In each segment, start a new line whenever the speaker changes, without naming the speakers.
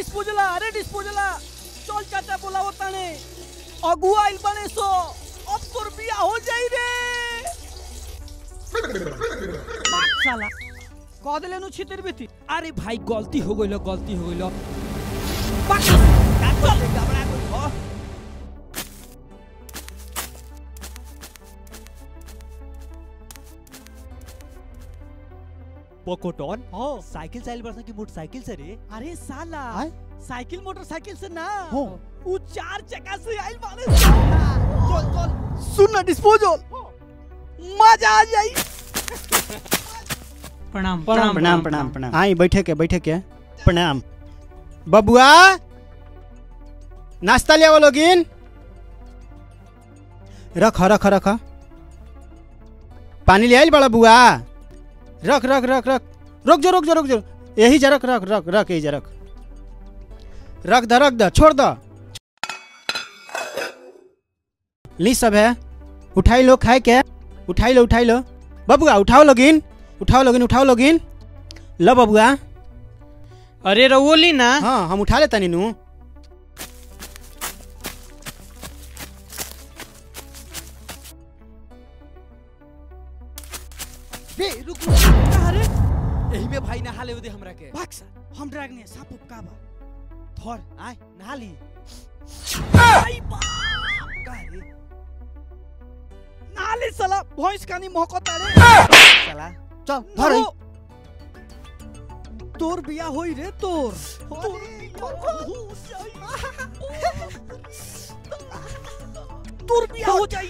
डिस्पोजला अरे डिस्पोजला चल चाचा बोलावो ताने अगुआ आइल बने सो अब तोर बिया हो जाई रे बाप साला कह देले नु छितिर बेती अरे भाई गलती हो गइलो गलती हो गइलो बाक चल घबरा गइल हो
पोकोटॉन
हो
साइकिल साइल बरसा की मोटरसाइकिल से रे
अरे साला
आय?
साइकिल मोटरसाइकिल से ना
हो।
वो चार चक्का से आइल बाने चल चल सुन ना डिस्पोजल मजा आ जाई
प्रणाम
प्रणाम प्रणाम प्रणाम प्रणाम आई बैठे के बैठे के प्रणाम बबुआ नाश्ता ले आओ लोगिन रख रख रख पानी ले आइल बड़ा बुआ रख रख रख रख रुक जो रुक जो रुक जो यही जा रख रख रख रख यही जा रख रख द रख द छोड़ द ली सब है उठाई लो खाए के उठाई लो उठाई लो बबुआ उठाओ लोगिन उठाओ लोगिन उठाओ लोगिन लो बबुआ
अरे रवोली ना
हाँ हम उठा लेता नीनू
बे रुक रुक कहाँ रे
यही में भाई नहा ले दे हमरा के
भाग सा हम ड्रैग ने साप उप का बा
थोर आय नहा ली
आई बाप का रे नाले साला भैंस कानी महकता रे
चला चल धर
धरो तोर बिया होई रे तोर तोर तोर बिया हो जाई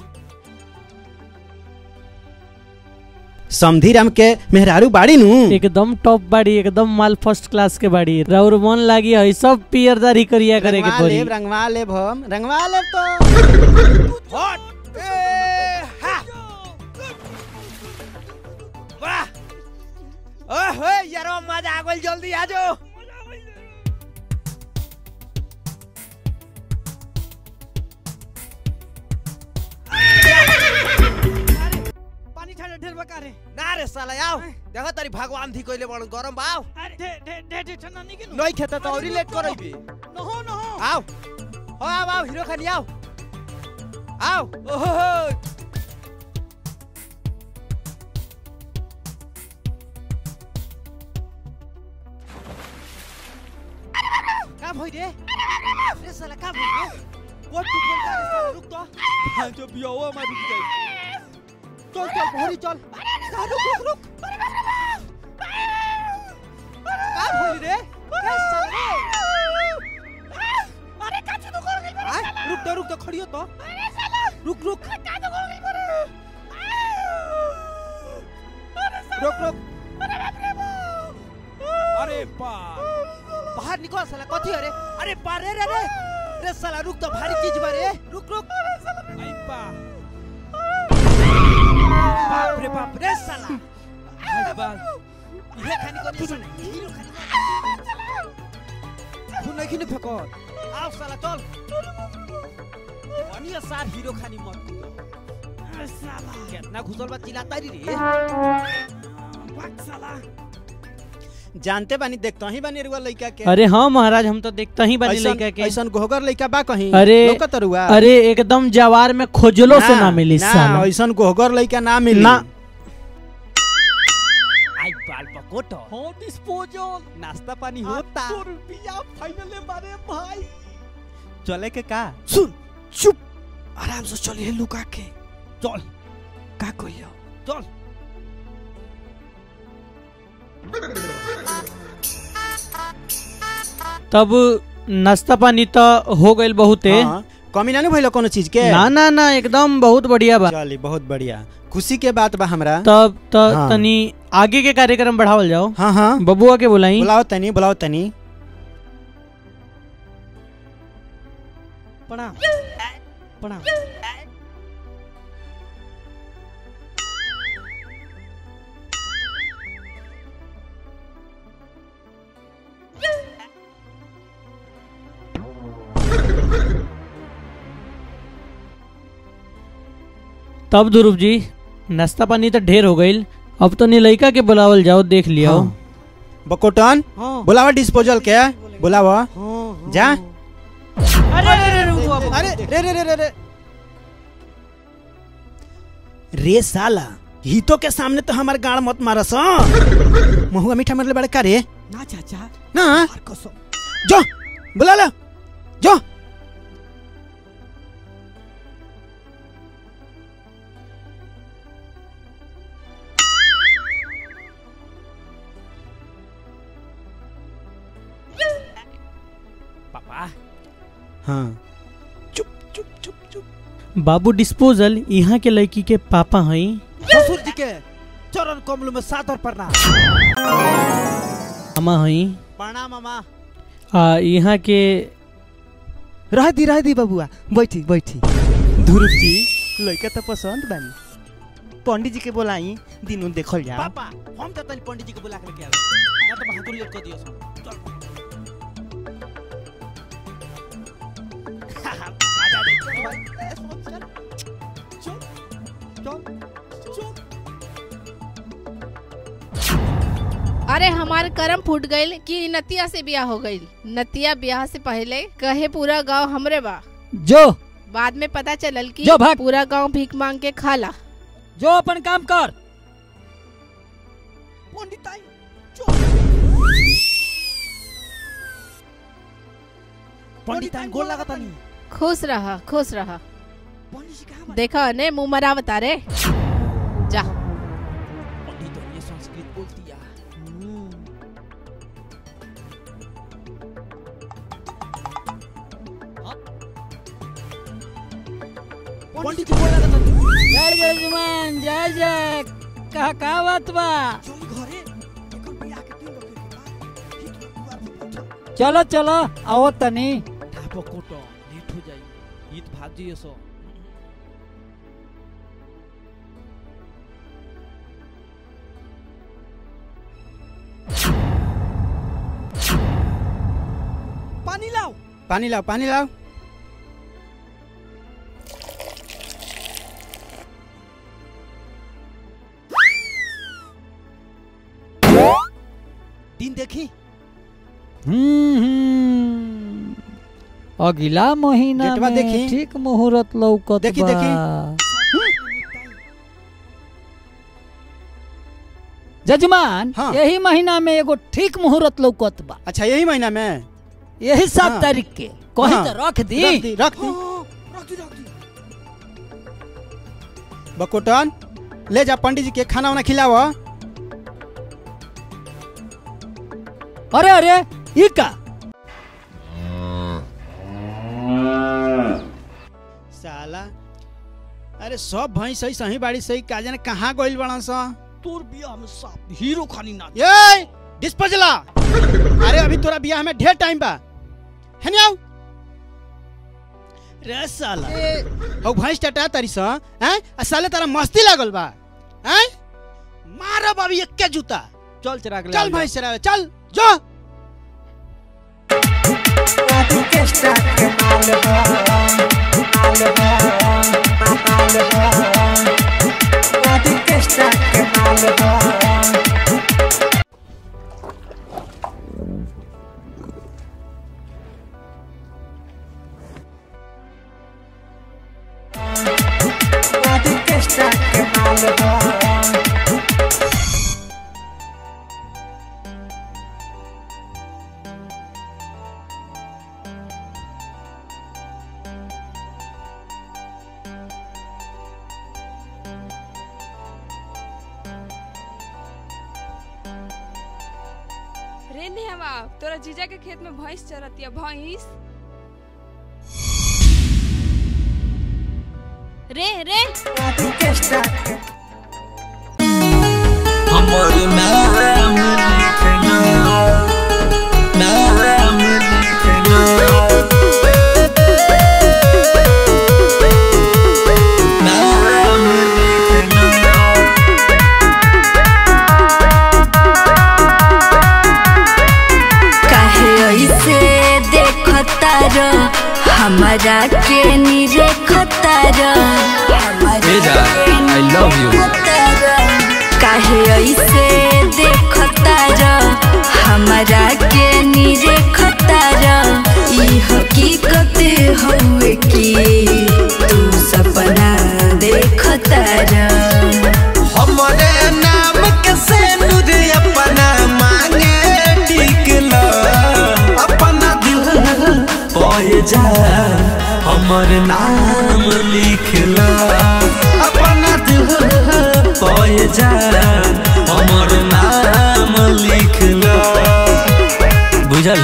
समधीराम के मेहरारू बाड़ी नू
एकदम टॉप बाड़ी एकदम माल फर्स्ट क्लास के बाड़ी राउर मन लागी है सब पियरदारी करिया करे के
रंगवा
पड़ी
लेब रंगवा लेब हम रंगवा लेब तो
हट ए हा वाह ओए यारो मजा आ गइल जल्दी आ जाओ
पानी ठंडा ढेर बका रे
ना रे साला आओ देखो तारी भगवान थी कइले बड़ गरम बाव
अरे ढे ढे ढे ढे ठंडा नहीं के
नहीं खेता तो औरी लेट करइबे
नहो नहो
आओ हो आओ आओ हीरो खानी आओ आओ ओहो का भइ रे रे साला का भइ रे कोट टुट गइल का रे साला रुक तो हां तो बियावा मा रुक जाई चल चल भरी चल का रुक रुक रुक का भइल रे रे साला रे
अरे काची तो कर गई
आ, रुक तो रुक तो खड़ी हो तो रुक रुक रुक रुक अरे बा बाहर निकल साला कथी अरे अरे बा रे रे रे रे साला रुक तो भारी चीज बारे रुक रुक आई बा बाप रे बाप रे साला आई बा ये खानी को नहीं हीरो खानी तू नहीं खिने फेंको आओ साला चल वनी सार हीरो खानी मत साला कितना घुसल बा चिल्लाता री रे
भाग साला
जानते बानी देखता ही बानी रुआ लइका के
अरे हाँ महाराज हम तो देखता ही बानी
ऐसन-
लड़का के
ऐसन गोहगर लइका बा कहीं
अरे-
लौकत रुआ
अरे एकदम जवार में खोजलो से ना मिली
ना
साला
ऐसन गोहगर लइका ना मिली
ना।
आई बाल पकोटो
हो डिस्पोजल
नाश्ता पानी
होता तोर बिया फाइनल बारे भाई
चले के का
सुन चुप आराम से चलिए लुका के चल का कहियो
चल
तब नाश्ता पानी तो हो गइल बहुते
हाँ, कमी ना नु भइल कोनो चीज के
ना ना ना एकदम बहुत बढ़िया बा
चली बहुत बढ़िया खुशी के बात बा हमरा
तब तो
हाँ।
तनी आगे के कार्यक्रम बढ़ावल जाओ
हाँ हाँ
बबुआ के बुलाई
बुलाओ तनी बुलाओ तनी
प्रणाम प्रणाम
तब ध्रुव जी नाश्ता पानी तो ढेर हो गइल अब तो नी लइका के बुलावल जाओ देख लियो
हाँ। बकोटन
हाँ
बुलावा डिस्पोजल के
बोले
बुलावा
हाँ,
जा।
अरे अरे अरे अरे, उठो अब।
अरे रे रे रे रे रे रे साला हितो के सामने तो हमार गाड़ मत मारस महुआ मीठा मरले बड़े का रे
ना चाचा
ना
और कसम
जो बुला ला जो
पापा
हाँ
चुप चुप चुप चुप
बाबू डिस्पोजल यहाँ के लड़की के पापा हई
ससुर जी के चरण कमल में सादर प्रणाम
मामा हई
प्रणाम मामा
आ यहाँ के
रह दी रह दी बबुआ बैठी बैठी ध्रुव जी लड़का तो पसंद बानी पंडित जी के बोलाई दिनों देखल जाओ
पापा हम तो तनी पंडित जी को बुला के लेके आवे ना तो बहादुरी कर दियो सो चल
आजा दे, चल भाई, ए, सोच, चल। चल, चल, चल।
अरे हमार करम फूट गईल कि नतिया से ब्याह हो गईल नतिया ब्याह से पहले कहे पूरा गांव हमरे बा
जो
बाद में पता चलल कि
जो भाग।
पूरा गांव भीख मांग के खाला
जो अपन काम कर
पंडित आई पंडित आई गोल लगा तानी
खुश रहा खुश रहा
पंडित जी कहाँ
देखा ने मुंह मरावता रे जा
पंडित तो ये संस्कृत बोलती है
पंडित जी गोल लगा तानी
जय जय जजमान जय जय कहा का बात बा
चल घरे एकर बियाह के दिन रखे के बाद हित में दुआर पर बैठल।
चलो चलो आओ तनी ठापो कोटो लेट हो जाई ईद भाग जाइए सो
पानी लाओ
पानी लाओ पानी लाओ
दिन देखी
हम्म, अगला महीना
डेटवा
में
देखी।
ठीक मुहूर्त लौकत
देखी,
बा।
देखी।
जजमान
हाँ।
यही महीना में एगो ठीक मुहूर्त लौकत बा
अच्छा यही महीना में
यही सात
हाँ।
तारीख के कहीं
हाँ।
तो रख दी
रख दी रख दी
हाँ, रख दी रख दी
बकोटन ले जा पंडित जी के खाना वाना खिलाओ
अरे अरे ई का
साला अरे सब भैंस सही सही बाड़ी सही का जाने कहाँ गइल बड़ा सा
तोर बियाह में साफ हीरो खानी ना
ये डिस्पोजला अरे अभी तोरा बियाह में ढेर टाइम बा है आओ रे साला हौ भैंस टटा तारी सा हैं आ साले तारा मस्ती लागल बा हैं मारब अभी एक्के जूता
चल चिराग ले
चल भैंस चरावे चल जो
रे नेहवा तोरा जीजा के खेत में भैंस चरतिया भैंस रे रे
काहे ऐसे देखता र हमरा के नी देखता र
I love you.
काहे ऐसे देखता र हमरा के नी देखता की तू सपना देखता रह
हमरे नाम के सेनुर अपना मांगे टिकल अपना दिल पय जा हमर नाम लिखल अपना दिल पय जा हमर नाम लिखल बुझल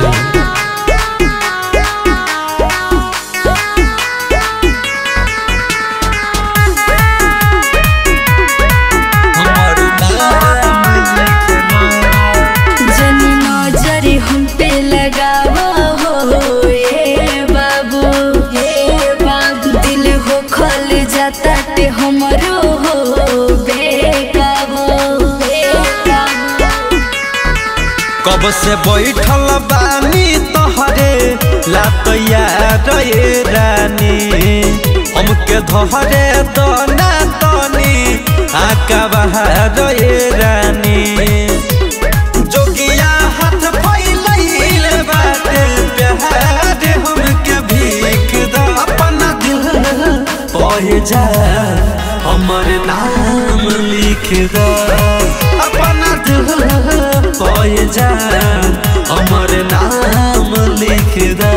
हमर नाम लिखल
जनी नजर हम पे लगावा हो ए बाबू ए बाबू दिल हो खल जाता ते हमरो हो बेकाबू बेकाबू
कब से बैठल बानी तोहरे लातैया रे रानी हमके धरे दना तनी आका बहार रे रानी जोगिया हाथ फैलैल बाटे प्यार हमके भीख द अपना दिल पह जा हमर नाम लिख द अपना दिल पह जा हमर नाम लिख द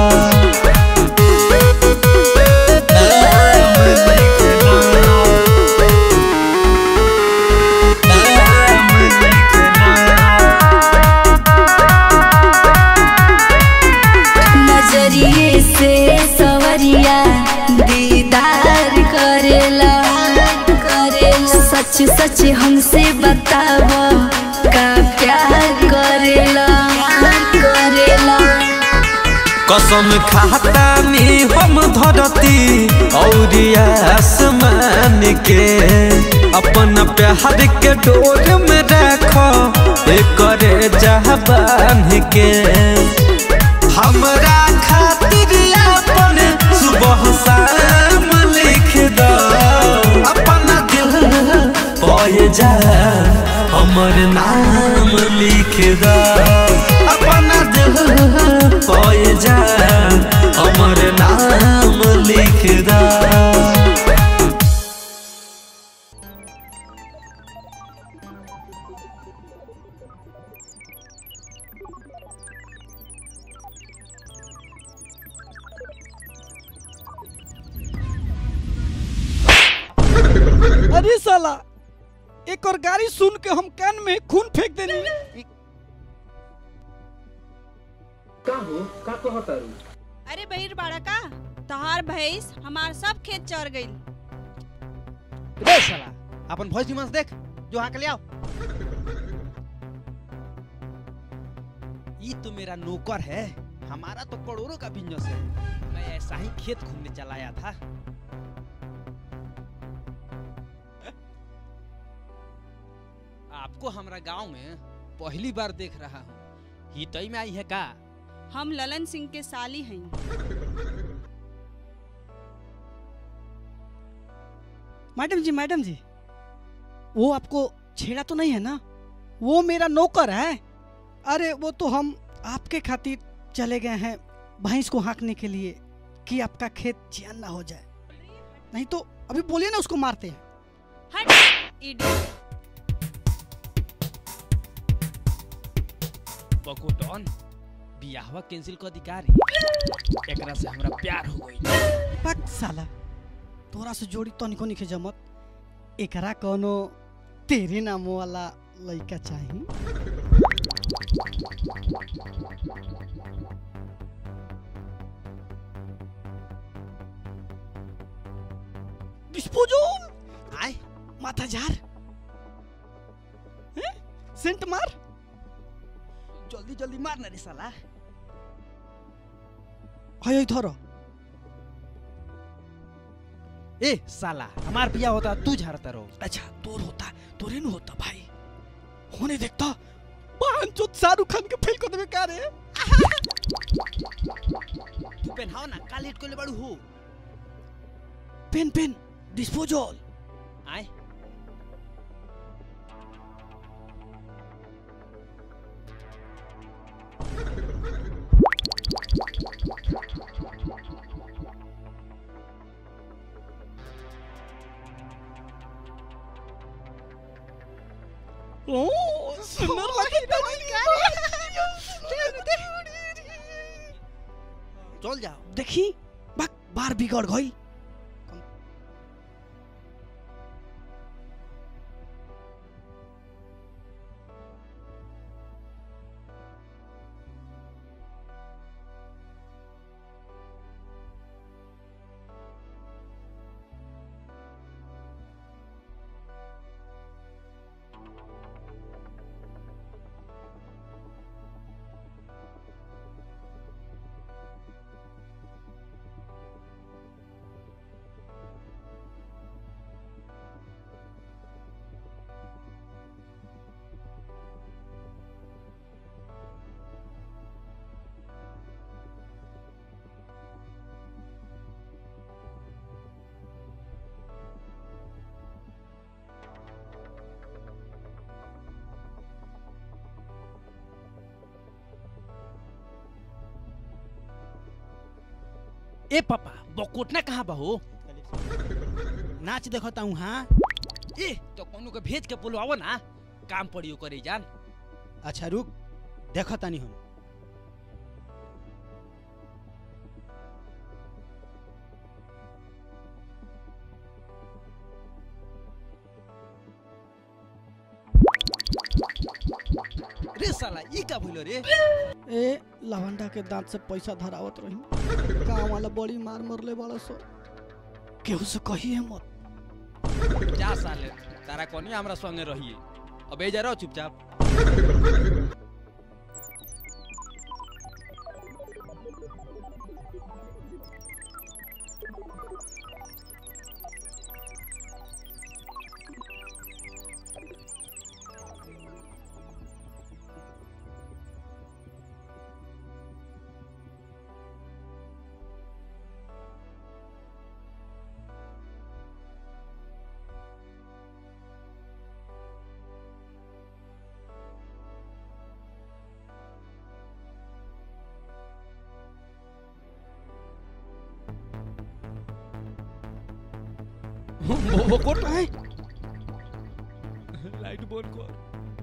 नाम लिख द। नाम लिख द।
नजरिए से सवरिया दीदार करेला करेला सच सच हमसे बताव का प्यार करेला करेला
कसम खातानी हम धरती और आसमान के अपन प्यार के डोर में रखो करे जहबान के हमरा खातिर अपन सुबह शाम लिख दो अपना दिल पय जा हमर नाम लिख दो अपना दिल पय जा हमर नाम लिख दो
अरे साला एक और गाड़ी सुन के हम कान में खून फेंक देनी
अरे बहिर बाड़ा का तहार भैंस हमार सब खेत चर गई
रे साला अपन भैंस निमन से देख जो हाँ के ले आओ ये तो मेरा नौकर है हमारा तो करोड़ों का बिजनेस है मैं ऐसा ही खेत घूमने चला आया था आपको हमारा गांव में पहली बार देख रहा हूँ ही तई में आई है का
हम ललन सिंह के साली हैं
मैडम जी मैडम जी वो आपको छेड़ा तो नहीं है ना वो मेरा नौकर है अरे वो तो हम आपके खातिर चले गए हैं भैंस को हाँकने के लिए कि आपका खेत जियान ना हो जाए नहीं तो अभी बोलिए ना उसको मारते हैं
हट इडियट
बकोटन बियाहवा कैंसिल कर अधिकारी एकरा से हमरा प्यार हो गई
पक साला तोरा से जोड़ी तो निको निके जमत एकरा कोनो तेरे नाम वाला लड़का चाहिए डिस्पोजल
आए
माथा जार हैं? सेंट मार
जल्दी जल्दी मार ना रे साला
हाय धरो
ए साला हमार बिया होता तू झाड़ता रहो
अच्छा तोर होता तोरे नु होता भाई होने देखता पांच जो शाहरुख खान के फेल कर देवे का रे
तू पहनाओ ना का लेट कोले बड़ू हो
पेन पेन डिस्पोजल
आए
ओ सुंदर लगी
चल जाओ
देखी बक बार बिगड़ गई
ए पापा बकोटना कहाँ बा हो
नाच देखता हूँ हाँ
ए तो कोनो के भेज के बुलवाओ ना काम पड़ियो करे जान
अच्छा रुक देखो तानी हम
रे साला ई का भइलो रे
ए लवंडा के दांत से पैसा धरावत रही गाँव वाला बड़ी मार मरले बड़ा सो केहू से कही है मत
जा साले तारा कोनी हमरा संगे रहिए अब ए जा रहो चुपचाप बकोट है लाइट बंद कर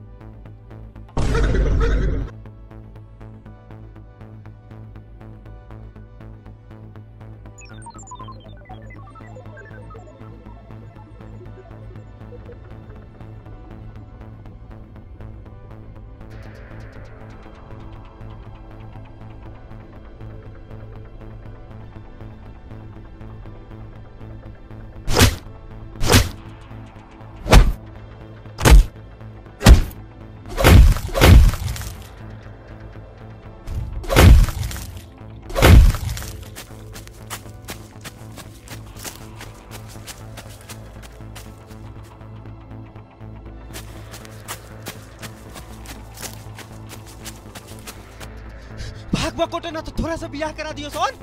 भाग बकोटे ना तो थोड़ा सा बियाह करा दियो सोन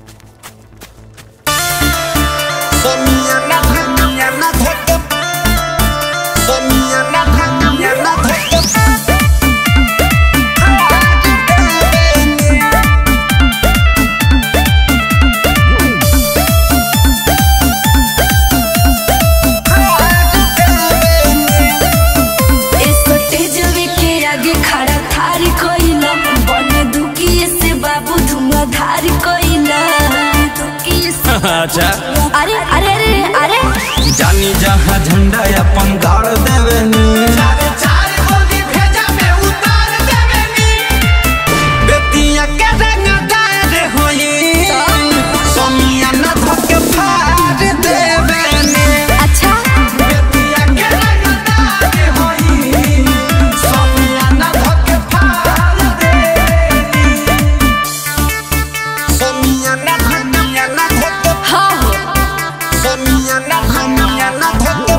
स्टेजवे के आगे खड़ा थारी कोइला बने दुखी से बाबू धुआंधार कोइला दुखी से
अच्छा
अरे अरे अरे अरे
जानी जहाँ झंडा अपन गाड़ देवे नी बेटिया के रंगदार होई सोनिया न धोके फाड़ देवे नी
अच्छा
बेटिया के रंगदार होई सोनिया न धोके फाड़ देवे नी सोनिया न धनिया न धोके
हाँ हो
सोनिया न धनिया न धोके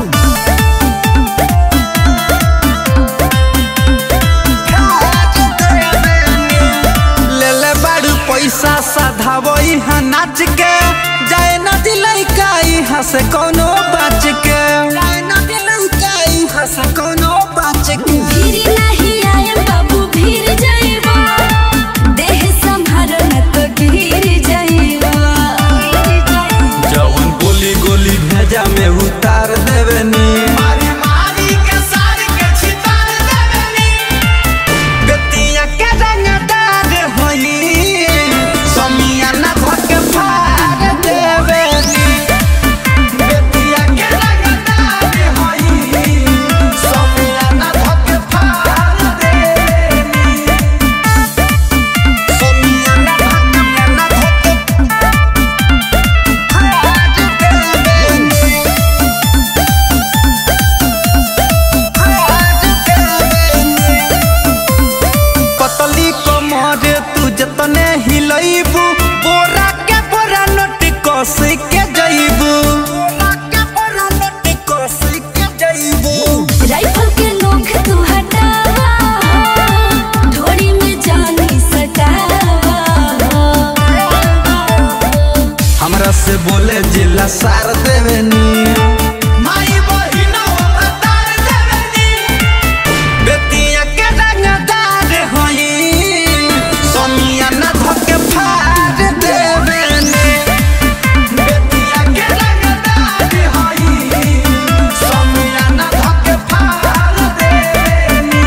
ले ले बारू पैसा साधावई हा नाच के जाए न दिलाई काई हसे कोनो बाच के जाए न दिलाई काई हसे कोनो बाच के
भीड़ नहीं आए बाबू भीड़ जाइबा देह संभारो न तो गिर जाइबा
जवन गोली गोली भेजा में उतार देवे नी मारी मारी के सार के छितार देवे
राइफल के नोक तू हटावा ढोरी में जानी सटावा
हमरा से बोले जिला सार देवेनी माई बहिना हमरा तार देवेनी बेटिया के रंगदार होई सोनिया न धके फाड़ देवेनी बेटिया के रंगदार होई सोनिया न धके फाड़ देवेनी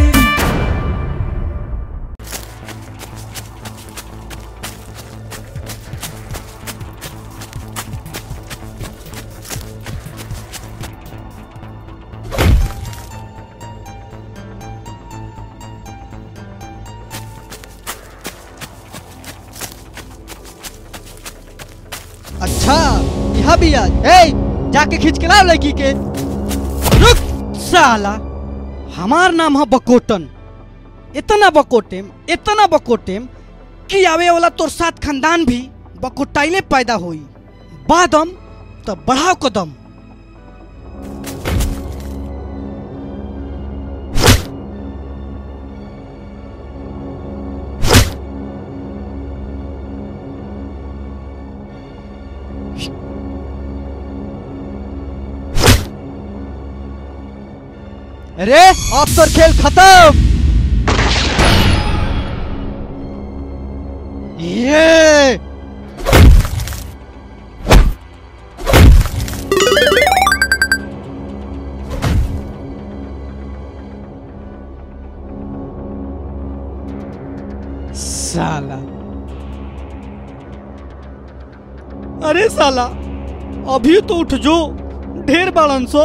अच्छा यहाँ भी आज ए जाके खींच के लाओ लड़की के रुक साला हमार नाम है बकोटन इतना बकोटेम इतना बकोटेम कि आवे वाला तोर साथ खानदान भी बकोटाइले पैदा होई बादम तो बढ़ाओ कदम अरे अब तो खेल खत्म ये साला अरे साला अभी तो उठ जो ढेर बालन सो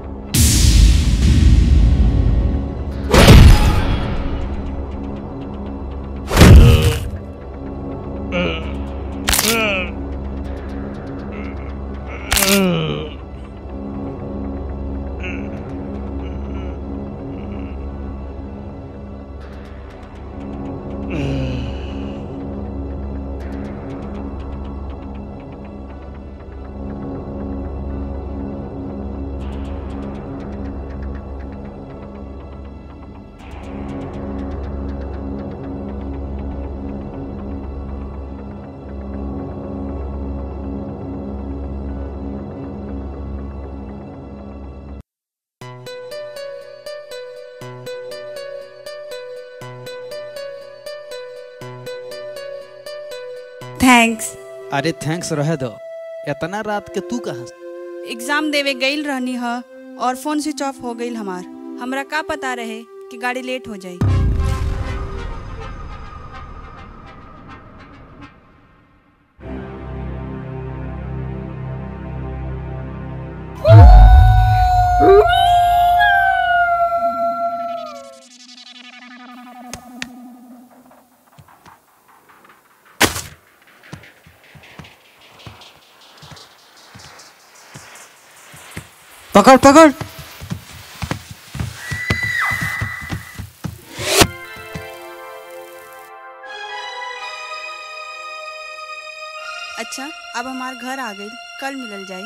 थैंक्स
अरे थैंक्स रहे दो इतना रात के तू कहाँ
एग्जाम देवे गईल रहनी ह और फोन स्विच ऑफ हो गईल हमार हमरा का पता रहे कि गाड़ी लेट हो जाई
पकड़ पकड़
अच्छा अब हमार घर आ गई कल मिलल जाई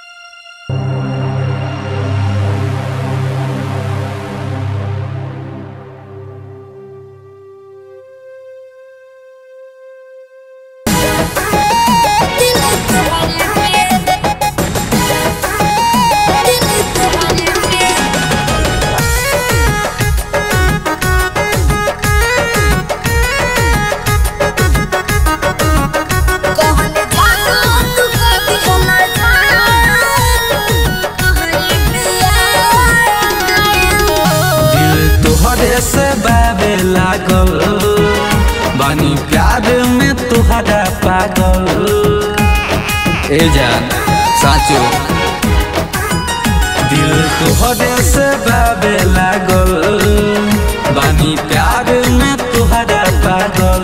दिल तुहरे से बाबे लागल बानी प्यार में तुहरा पागल ए जान साचो दिल तुहरे से बाबे लागल बानी प्यार में तुहरा पागल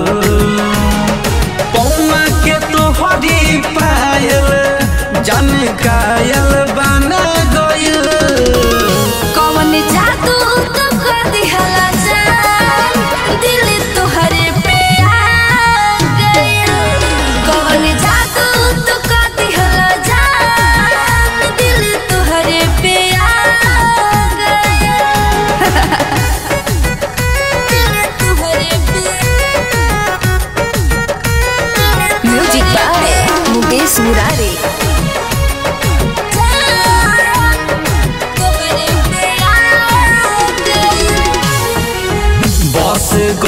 पौमा के तुहरी पायल जन कायल बना गइल
कौन जादू तो कर दिहला जान दिल तोहरे पे आ गइल कौन जादू तो कर दिहला जान दिल तोहरे पे आ गइल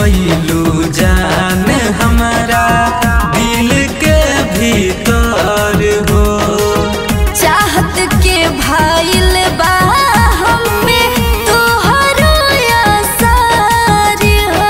गईलू जान हमारा दिल के भीतर हो
चाहत के भाईल बा हम पे तोहरो असर हो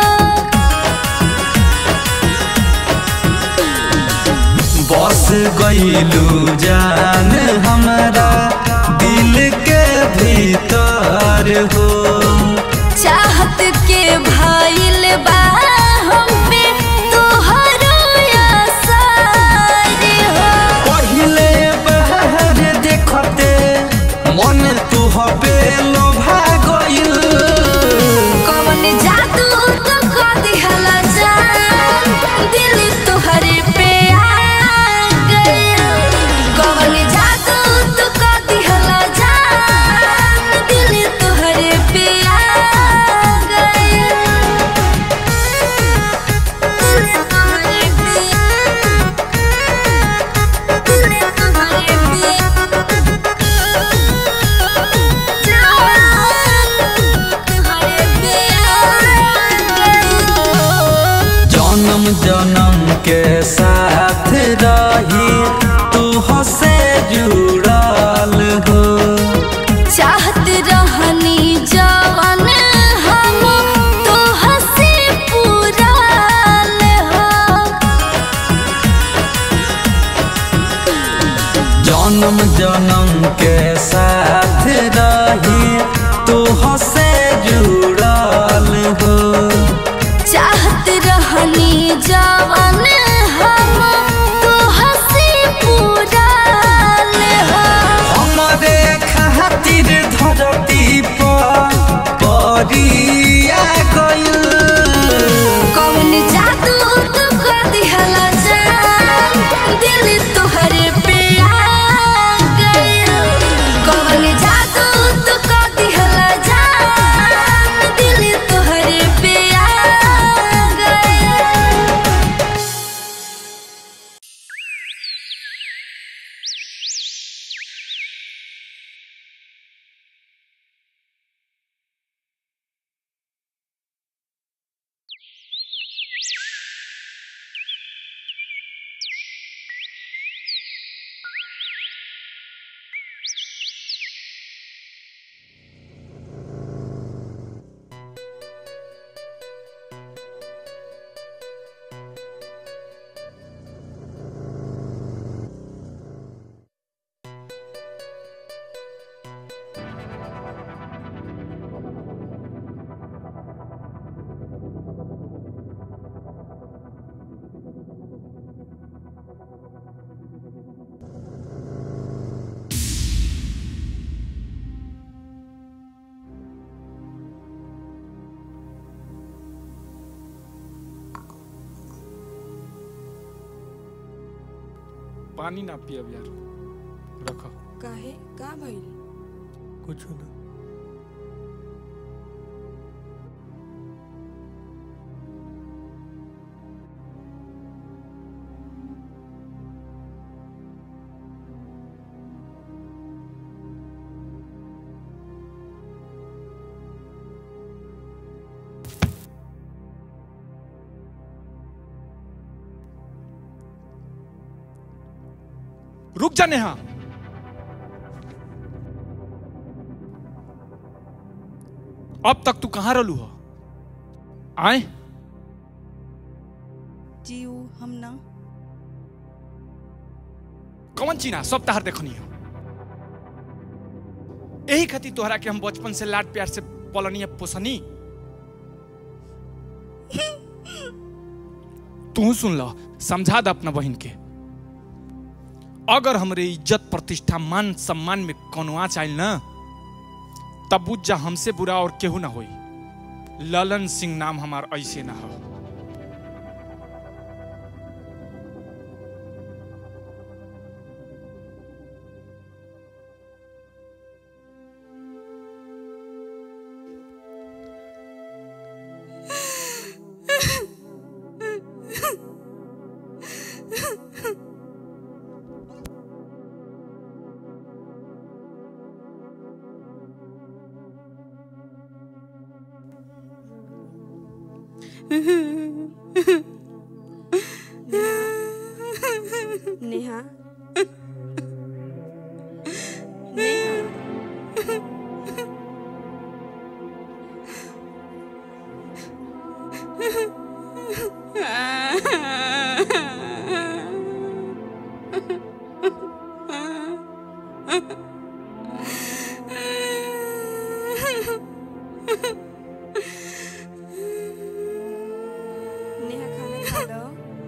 बस गईलू जान हमारा दिल के भीतर हो
चाहत के भाईल बा हम पे तोहरो असर हो
पहिले बहर देखते मन तू हबे लोभा गइल
कौन जादू तो को दिहला जान दिल तोहरे पे आ गया कौन जादू तो को दिहला जान दिल तोहरे पे आ गया दिल तोहरे पे दिल तोहरे पे
जन्म जन्म के साथ रही तू हसे जुड़ल हो
चाहत रहनी जवन हम तो हंसी पूराल हो
जन्म जन्म के साथ रही तू हसे जुड़ल हो
चाहत रहनी जवन हम तो हंसी पूराल हो
हमरे खातिर धरती पर परिया गइल
कौन जादू तू को दिहला जान दिल तोहरे पे आ गया कौन जादू तू को दिहला जान दिल तोहरे पे आ गया
पानी ना पियब यार रखो
काहे का भइल
कुछ ना रुक जा नेहा अब तक तू कहाँ रहलू हो आए
जी ऊ हम ना
कौन चीना सब तहार देखनी हो यही खातिर तोहरा के हम बचपन से लाड प्यार से पलनी है पोसनी तू सुन लो समझा द अपना बहन के अगर हमरे इज्जत प्रतिष्ठा मान सम्मान में कोनो आँच आइल ना तब बुझ जा हमसे बुरा और केहू ना होई ललन सिंह नाम हमार ऐसे ना हो
नेहा नेहा नेहा खाना खा लो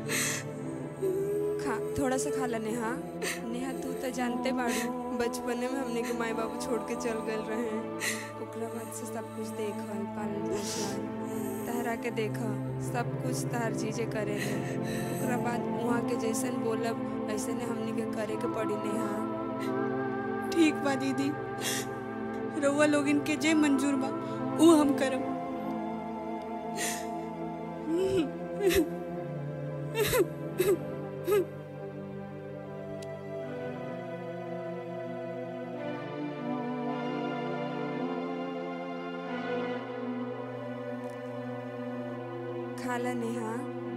खा थोड़ा सा खा ला नेहा नेहा तू तो जानते बाड़ू बचपने में हमने के माई बाबू छोड़ के चल गए रहे ओकरा बाद से सब कुछ देखल पालन पोषण तहरा के देखा सब कुछ तहर चीजें करे ओकरा बाद वहाँ के जैसन बोलब ऐसे ने हमने के करे के पड़ी नेहा ठीक बा दीदी रउआ लोग इनके जे मंजूर बा वो हम करब खाला नेहा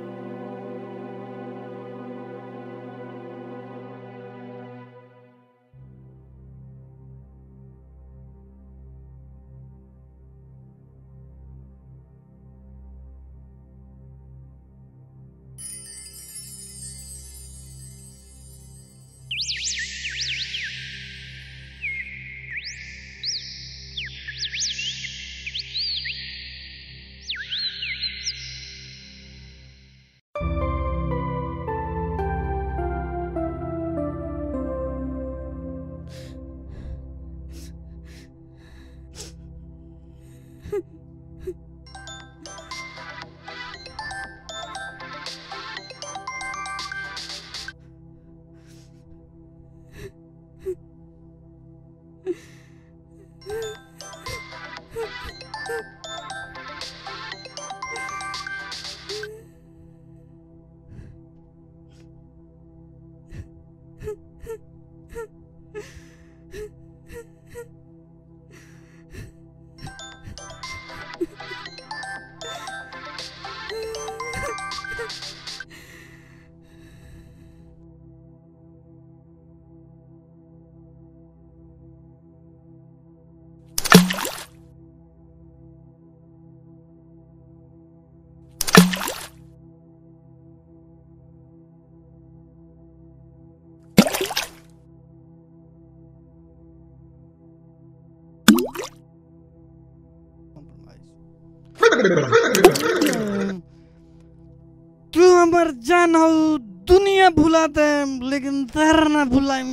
तू हमर जान हो दुनिया भुला दे लेकिन तेरा ना भुलाए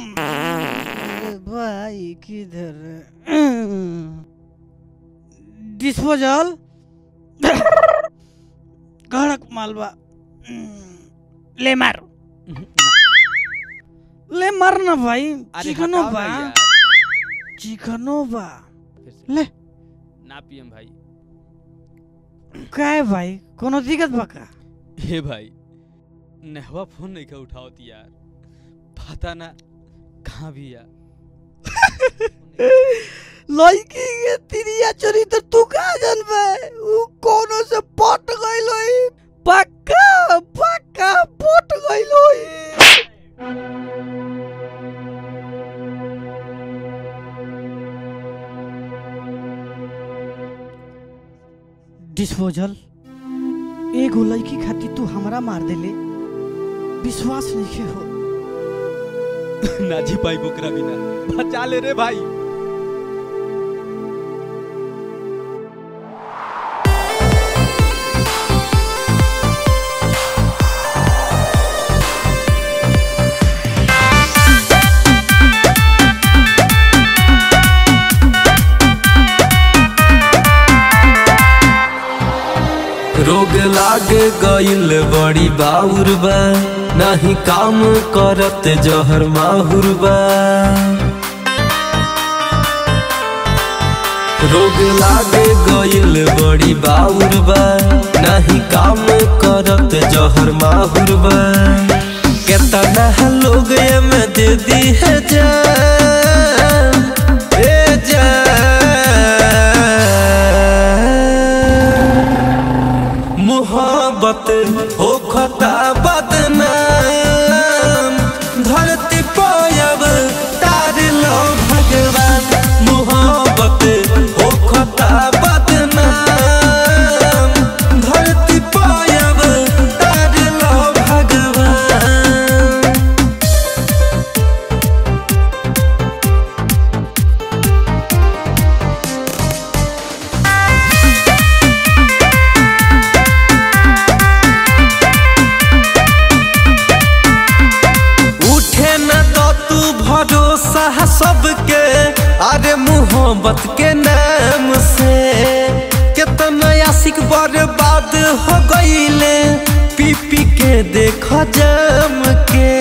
भाई किधर डिस्पोजल कड़क मालवा ले मार ले मार ना भाई
अरे
चिकनो
हटाओ
बा
ना यार।
चिकनो बा
फिर से।
ले
ना पियम भाई
का है भाई कोनो दिक्कत बा का
हे भाई नेहवा फोन नहीं का उठावती यार पता ना कहाँ भी यार
लड़की के तिरिया चोरी तो तू का जानबे उ कोनो से पट गइल होई पक्का पक्का पट गइल होई डिस्पोजल एगो लड़की खातिर तू हमरा मार देले विश्वास नहीं हो
ना जी पाई बोकरा बिना बचा ले रे भाई
रोग लाग गइल बड़ी बाउर बा नाही काम करत जहर माहुर बा रोग लाग गइल बड़ी बाउर बा नाही काम करत जहर माहुर बा केतना लोग एमे दे दी है जान ए जान मोहब्बत हो खता बदनाम धरती पायब तार लो भगवान मोहब्बत हो खता बदनाम धरती पायब तार लो भगवान उठे न तो तू भरोसा सबके अरे मोहब्बत के नाम से कितना आशिक बर्बाद हो गईले पी पी के देखो जम के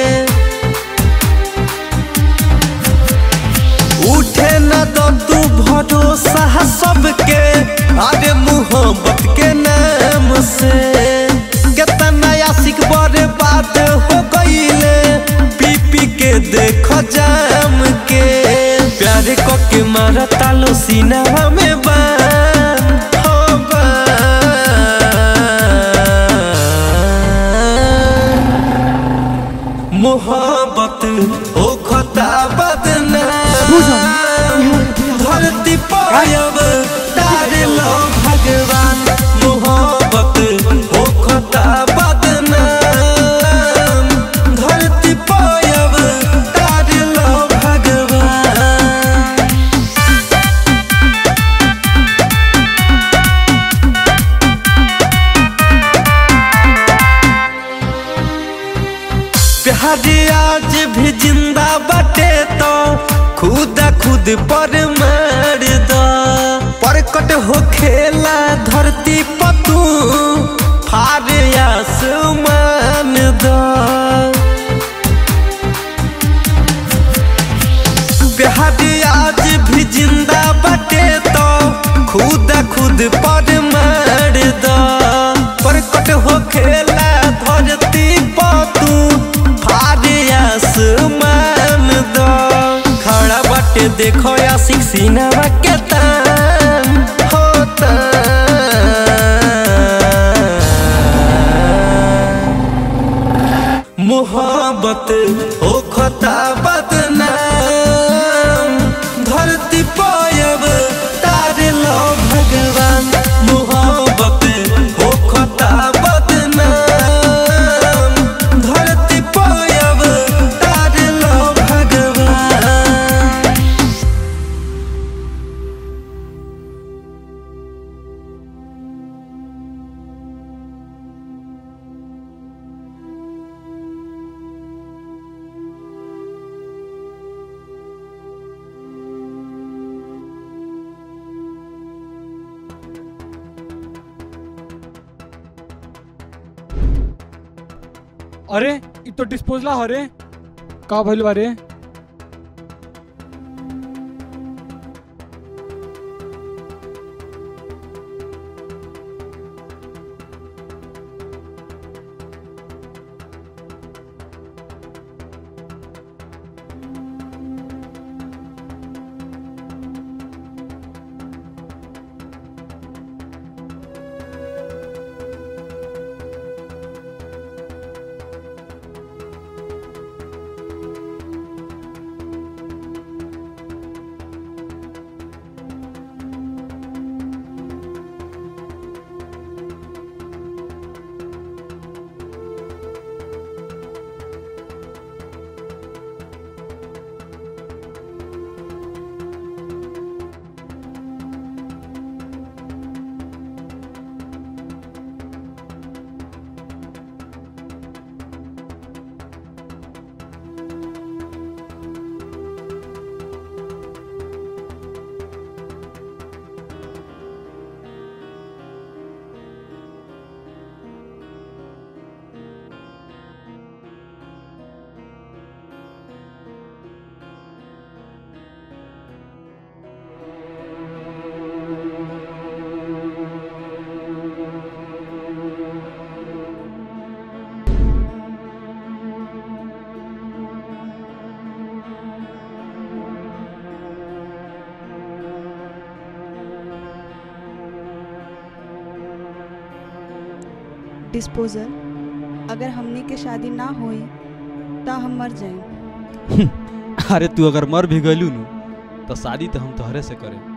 उठे न तो तू भरोसा सबके अरे मोहब्बत के नाम से कितना आशिक बर्बाद हो गईले पी पी के देखो जाम के प्यार को के मारा तालो सीना में बान हो बान। मोहब्बत हो खता बदनाम धरती पायब तार लो भगवान मोहब्बत हो खता बदनाम धरती पायब तार लो भगवान प्यार आज भी जिंदा बटे तो खुद खुद पर मार दो परकट हो खेला धरती पतू फार आसमान दो प्यार आज भी जिंदा बटे तो खुद खुद पर मार दो परकट हो खेला धरती पतू फारे आसमान दो खड़ा बाटे देखो आशिक सीनावा के तान होता मोहब्बत हो खता बदनाम धरती पायब तार लो भगवान मोहब्बत हो खता बदनाम धरती पायब तार लो भगवान
अरे इ तो डिस्पोजला हरे का भइल बा रे
डिस्पोजल अगर हमनी के शादी ना होई त हम मर जाए
अरे तू अगर मर भी गलू नु तो शादी तो हम तोहरे से करे